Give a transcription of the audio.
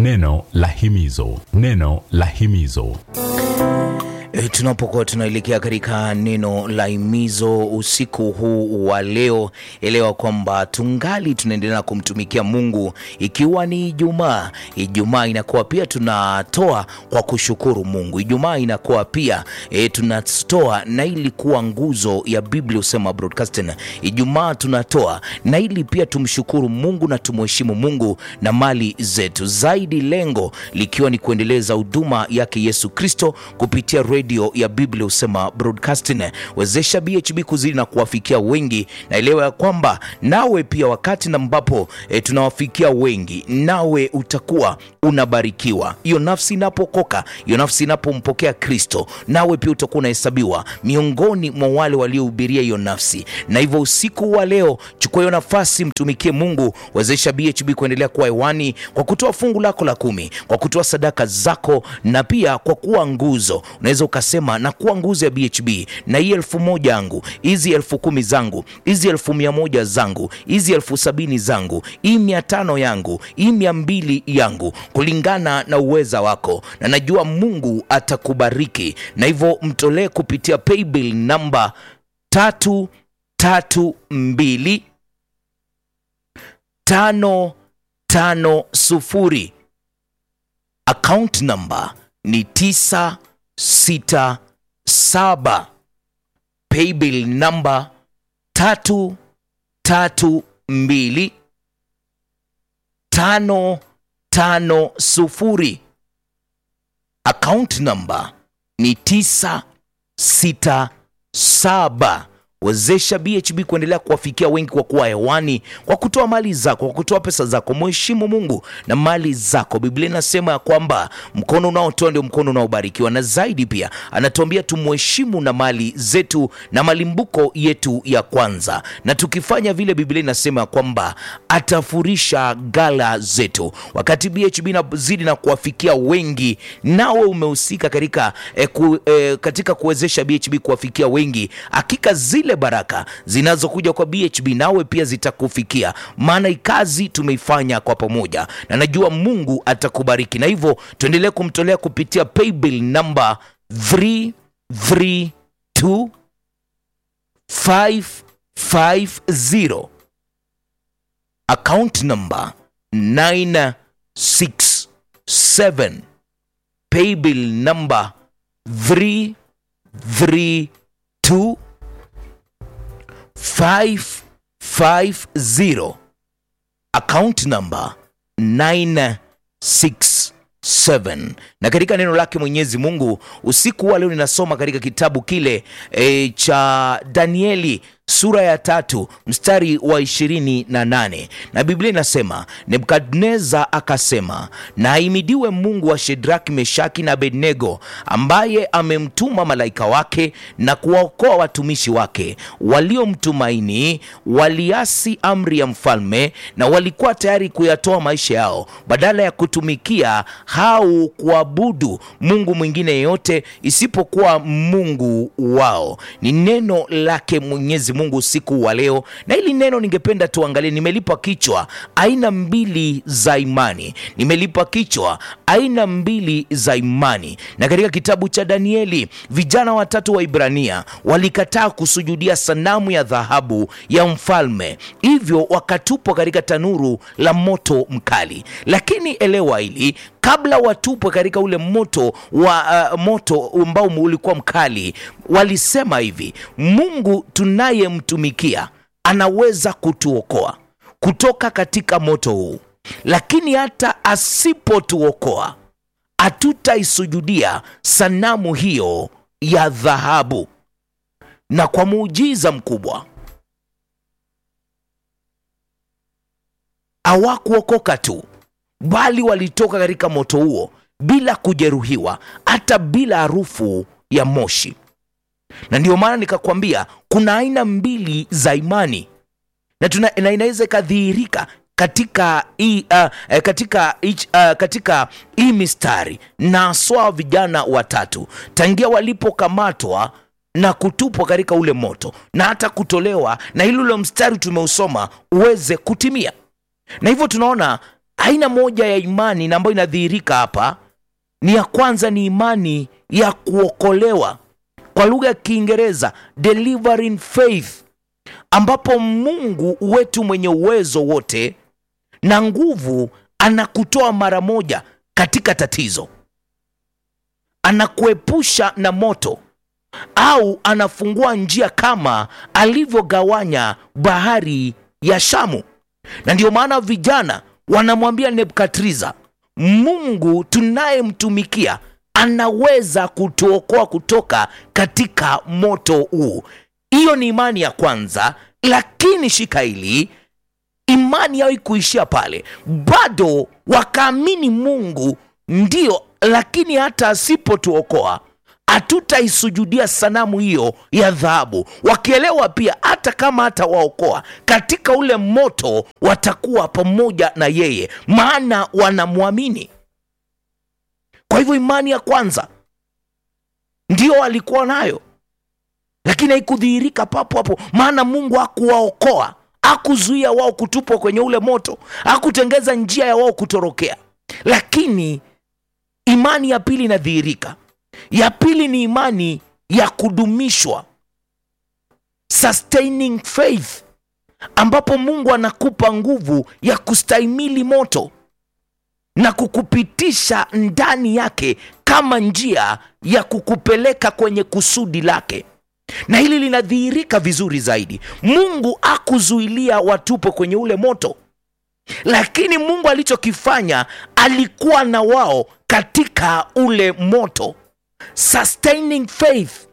neno la himizo neno la himizo E, tunapokuwa tunaelekea katika neno la himizo usiku huu wa leo, elewa kwamba tungali tunaendelea kumtumikia Mungu, ikiwa ni Ijumaa. Ijumaa inakuwa pia tunatoa kwa kushukuru Mungu. Ijumaa inakuwa pia e, tunatoa na ili kuwa nguzo ya Biblia usema broadcasting. Ijumaa tunatoa na ili pia tumshukuru Mungu na tumheshimu Mungu na mali zetu, zaidi lengo likiwa ni kuendeleza huduma yake Yesu Kristo kupitia redio ya Biblia husema broadcasting. Wezesha BHB kuzidi na kuwafikia wengi, na elewa ya kwamba nawe pia wakati ambapo e, tunawafikia wengi, nawe utakuwa unabarikiwa. Hiyo nafsi inapokoka, hiyo nafsi inapompokea Kristo, nawe pia utakuwa unahesabiwa miongoni mwa wale waliohubiria hiyo nafsi. Na hivyo usiku wa leo, chukua hiyo nafasi, mtumikie Mungu. Wezesha BHB kuendelea kuwa hewani kwa kutoa fungu lako la kumi, kwa kutoa sadaka zako, na pia kwa kuwa nguzo. Unaweza ukasema na kuwa nguzo ya BHB, na hii elfu moja yangu, hizi elfu kumi zangu, hizi elfu mia moja zangu, hizi elfu sabini zangu, hii mia tano yangu, hii mia mbili yangu, kulingana na uweza wako, na najua Mungu atakubariki. Na hivyo mtolee kupitia paybill namba tatu tatu mbili tano tano sufuri account number ni tisa sita saba paybill namba tatu tatu mbili tano tano sufuri account number ni tisa sita saba wezesha BHB kuendelea kuwafikia wengi kwa kuwa hewani, kwa kutoa mali zako, kwa kutoa pesa zako. Mheshimu Mungu na mali zako. Biblia inasema ya kwamba mkono unaotoa ndio mkono unaobarikiwa, na zaidi pia anatuambia tumheshimu na mali zetu na malimbuko yetu ya kwanza, na tukifanya vile, Biblia inasema ya kwamba atafurisha gala zetu. Wakati BHB inazidi na kuwafikia wengi, nawe umehusika katika, eh, ku, eh, katika kuwezesha BHB kuwafikia wengi, hakika zile baraka zinazokuja kwa BHB nawe pia zitakufikia, maana kazi tumeifanya kwa pamoja, na najua Mungu atakubariki. Na hivyo tuendelee kumtolea kupitia paybill namba 332 550 account number 967 paybill number 332 550 account number 967 na katika neno lake Mwenyezi Mungu usiku wa leo ninasoma katika kitabu kile e, cha Danieli sura ya tatu mstari wa ishirini na nane na Biblia inasema Nebukadneza akasema, na ahimidiwe Mungu wa Shedraki, Meshaki na Abednego, ambaye amemtuma malaika wake na kuwaokoa watumishi wake waliomtumaini. Waliasi amri ya mfalme na walikuwa tayari kuyatoa maisha yao badala ya kutumikia au kuabudu Mungu mwingine yeyote isipokuwa Mungu wao. Ni neno lake Mwenyezi Mungu usiku wa leo, na hili neno ningependa tuangalie. Nimelipa kichwa aina mbili za imani, nimelipa kichwa aina mbili za imani. Na katika kitabu cha Danieli, vijana watatu wa Ibrania walikataa kusujudia sanamu ya dhahabu ya mfalme, hivyo wakatupwa katika tanuru la moto mkali. Lakini elewa hili kabla watupwe katika ule moto wa uh, moto ambao ulikuwa mkali, walisema hivi: Mungu tunayemtumikia anaweza kutuokoa kutoka katika moto huu, lakini hata asipotuokoa hatutaisujudia sanamu hiyo ya dhahabu. Na kwa muujiza mkubwa hawakuokoka tu bali walitoka katika moto huo bila kujeruhiwa, hata bila harufu ya moshi. Na ndiyo maana nikakwambia kuna aina mbili za imani na, tuna, na inaweza ikadhihirika katika hii uh, katika hii uh, katika hii mistari na haswa vijana watatu tangia walipokamatwa na kutupwa katika ule moto na hata kutolewa, na hili ule mstari tumeusoma uweze kutimia na hivyo tunaona aina moja ya imani na ambayo inadhihirika hapa ni ya kwanza ni imani ya kuokolewa kwa lugha ya kiingereza delivering faith ambapo mungu wetu mwenye uwezo wote na nguvu anakutoa mara moja katika tatizo anakuepusha na moto au anafungua njia kama alivyogawanya bahari ya shamu na ndiyo maana vijana wanamwambia nebukadriza mungu tunayemtumikia anaweza kutuokoa kutoka katika moto huu hiyo ni imani ya kwanza lakini shika hili imani yao ikuishia pale bado wakaamini mungu ndio lakini hata asipotuokoa hatutaisujudia sanamu hiyo ya dhahabu wakielewa pia hata kama hatawaokoa katika ule moto watakuwa pamoja na yeye maana wanamwamini kwa hivyo imani ya kwanza ndio walikuwa nayo lakini haikudhihirika papo hapo maana mungu hakuwaokoa hakuzuia wao kutupwa kwenye ule moto hakutengeza njia ya wao kutorokea lakini imani ya pili inadhihirika ya pili ni imani ya kudumishwa sustaining faith ambapo mungu anakupa nguvu ya kustahimili moto na kukupitisha ndani yake kama njia ya kukupeleka kwenye kusudi lake na hili linadhihirika vizuri zaidi mungu akuzuilia watupo kwenye ule moto lakini mungu alichokifanya alikuwa na wao katika ule moto sustaining faith